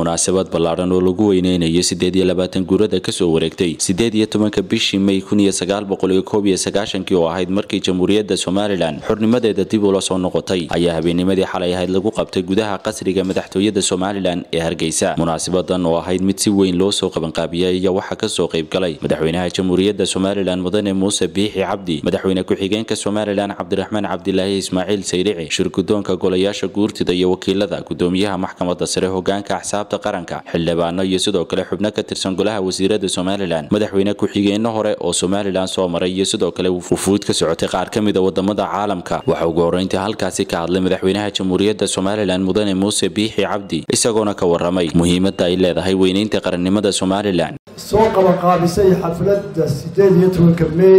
munaasabad ballaadhan oo lagu weyneynayo siddeed iyo labaatan guurada kasoo wareegtay siddeed iyo tobanka bishii may kun iyo sagaal boqol iyo koob iyo sagaashankii oo ahayd markii jamhuuriyadda somalilan xornimadeeda dib ula soo noqotay ayaa habeennimadii xalay ahayd lagu qabtay gudaha qasriga madaxtooyada somalilan ee hargeysa munaasabadan oo ahayd mid si weyn loo soo qabanqaabiyay ayaa waxaa kasoo qayb galay madaxweynaha jamhuuriyadda somalilan mudane muuse biixi cabdi madaxweyne ku-xigeenka somalilan cabdiraxmaan cabdilaahi ismaaciil sayrici shirgudoonka golayaasha guurtida iyo wakiilada gudoomiyaha maxkamadda sare hogaanka axsaabta qaranka xildhibaano iyo sidoo kale xubno ka tirsan golaha wasiirada somalilan madaxweyne ku-xigeenno hore oo somalilan soo maray iyo sidoo kale wufuud ka socotay qaar ka mida wadamada caalamka waxaa ugu horreyntii halkaasi ka hadlay madaxweynaha jamhuuriyadda somalilan mudane muuse biixi cabdi isagoona ka waramay muhiimadda ay leedahay weyneynta qarannimada somalilan soo qabanqaabisay xafladda sideed iyo tobanka may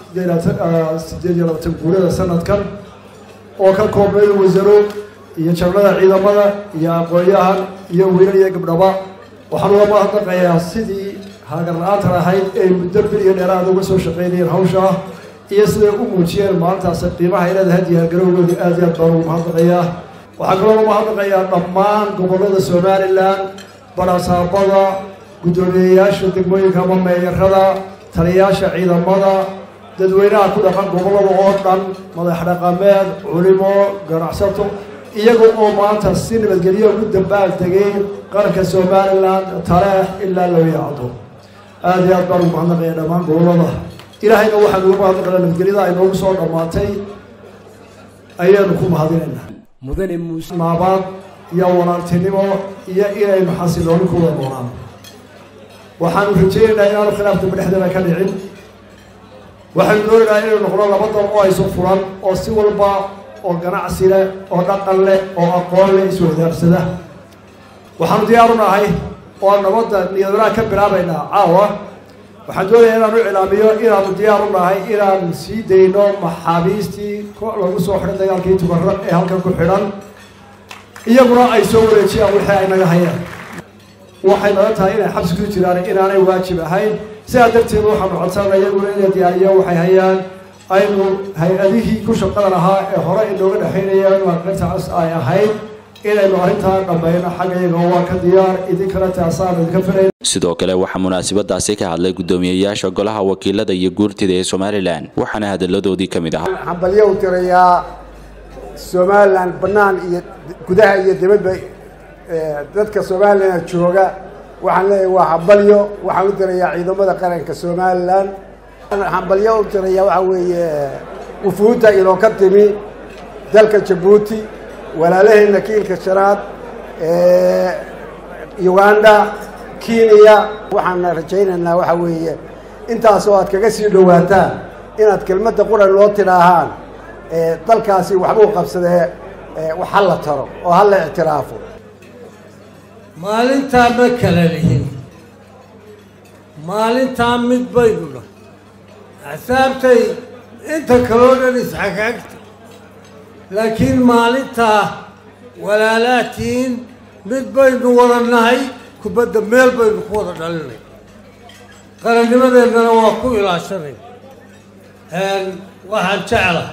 sideed iyo labaatan guurada sanadkan oo ka koobnay wasaro iyo jarnada ciidamada iyo aqoon-yahan iyo wiilal iyo gabdhaba waxaan uga mahadnaqayaa sidii haagar la-aantan ahayd ay muddo bil iyo dheeraada uga soo shaqaynayeen hawsha iyo siday u muujiyeen maalintaas qiimaha ay leedahay diyaargarowgooda aad iyo aad baan ugu mahadnaqayaa waxaan kaloo uga mahadnaqayaa dhammaan gobollada somalilan barasaabada guddoomiyeyaasha degmooyinka ama meeyarada taliyayaasha ciidamada dadweynaha ku dhaqan gobollada oo dhan madax dhaqameed culimo ganacsato iyaga oo maanta si nabadgelyo ugu dambaal tegay qaranka somalilan taleex ilaa loo yaacdo aada iyo aad baan ugu mahadnaqaya dhammaan gobollada ilaahayna waxaan ugu mahadnaqaya nabadgelyada ay noogu soo dhammaatay ayaanu ku mahadinaynaa mudane muuse naabaad iyo walaaltinimo iyo inaynu xasilooni ku wada noolaan waxaanu rajaynaynaa inaanu khilaafka dhexdeeda ka dhicin waxaynu doonaynaa inaynu noqno laba dal oo aysu furan oo si walba oo ganacsi leh oo dhaqan leh oo aqoon leh iswadaarsada waxaanu diyaaru nahay oo nabadda niyadwanaag ka bilaabaynaa caawa waxaan doonayaa inaanu iclaamiyo inaanu diyaaru nahay inaan sii dayno maxaabiistii lagu soo xidhan dagaalkii tubarra ee halkan ku xidhan iyaguna ay soo wareejiyaan wixii ay naga hayaan waxay naga tahay inay xabsi ku jiraan inaanay waajib ahayn sidaa darteed waxaanu codsanana iyaguna inay diyaariyaan waxay hayaan aynu hay-adihii ku shaqada lahaa ee hore inooga dhexaynayaan waaqinta cas ay ahayd inaynu arrintaa dhammayno xagga iyaga waa ka diyaar idinkana taasaanu idinka filayn sidoo kale waxaa munaasabadaasi ka hadlay guddoomiyeyaasha golaha wakiilada iyo guurtida ee somalilan waxaana hadalladoodii ka mid ahaa hambalyo u tirayaa somalilan bannaan iyo gudaha iyo dibadba dadka somalilan jooga waxaan leeyahay waa hambalyo waxaan u tirayaa ciidamada qaranka somalilan hambalyo u tirayaa waxaa weeye wufuudda inoo ka timi dalka jabuuti walaalaheenna kiilka shanaad uganda kenya waxaana rajaynaynaa waxaa weeye intaasoo aad kaga sii dhowaataan inaad kelmadda quran loo tidhaahaan dalkaasi waxbuu qabsadee wax ha la taro oo ha la ictiraafo maalintaa ma kala lihin maalintaa mid baynu nahay axsaabtay inta kaloo dhan isxagaagta laakiin maalintaa walaalaatiin mid baynu wada nahay kubadda meel baynu ku wada dhalinay qarannimadeennana waa ku ilaashanay waxaan jeclahay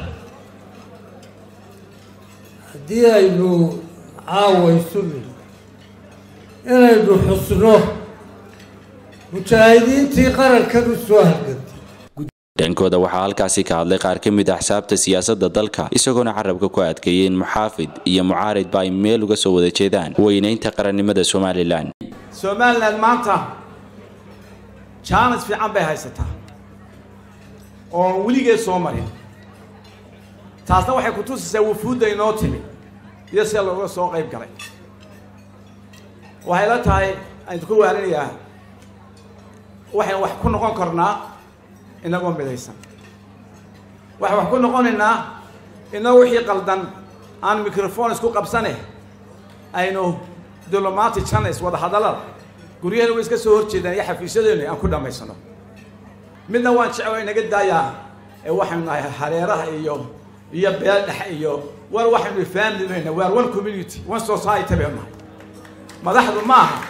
haddii aynu caawaysunin inaynu xusno mujaahidiintii qarankan u soo halgantay dhankooda waxaa halkaasi ka hadlay qaar ka mid a axsaabta siyaasadda dalka isagoona carabka ku adkeeyey in muxaafid iyo mucaaridba ay meel uga soo wada jeedaan weyneynta qarannimada somalilan somalilan maanta jaanis fiican bay haysataa oo weligeed soo marin taasna waxay ku tusaysaa wufuudda inoo timi iyo sida looga soo qayb galay waxay la tahay aynu ku waalinayaa waxaynu wax ku noqon karnaa inagoo midaysan waxaan wax ku noqonaynaa inagoo wixii qaldan aan microphone isku qabsane aynu diplomatic channels wada hadallada guryaheena way iska soo horjeedaan iyo xafiisyadeenu aan ku dhammaysano midna waan jecel inaga daayaa ee waxaynu nahay hareeraha iyo iyo beel dhexe iyo war waxaynu family bayna waar one community one society baynu nahay madaxdu ma aha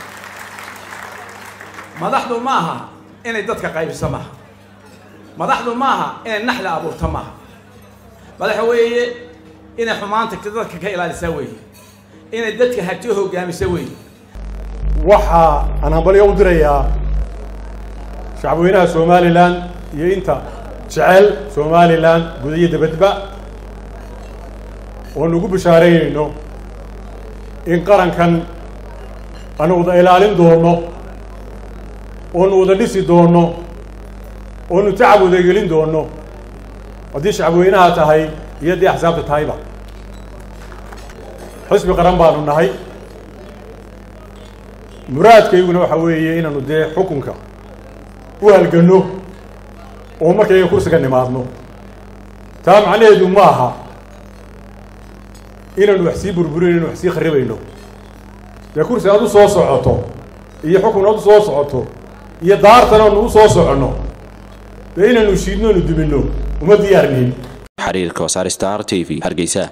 madaxdu ma aha inay dadka qaybiso maaha madaxdu ma aha inay naxda abuurto maaha madaxa weeye inay xumaanta dadka ka ilaalisaa weeye inay dadka hagti hogaamisa weeye waxa aan hambalyo u dirayaa shacabweynaha somalilan iyo inta jecel somalilan guda iyo dabadba oon ugu bashaaraynayno in qarankan aanu wada ilaalin doono oonu wada dhisi doono oonu tacab wada gelin doono haddii shacabweynaha tahay iyo haddii axsaabta tahayba xisbi qaran baanu nahay muraadkayguna waxa weeye inaanu dee xukunka u halganno oo markayga kursiga nimaadno taa macnaheedu ma aha inaanu wax sii burburin inu wax sii kharibayno dee kursi aad u soo socoto iyo xukun aad u soo socoto iyo daartan aanu u soo soconno dee inaanu shiidno anu duminno uma diyaarnihin xiriirka wasaar star t v hargeysa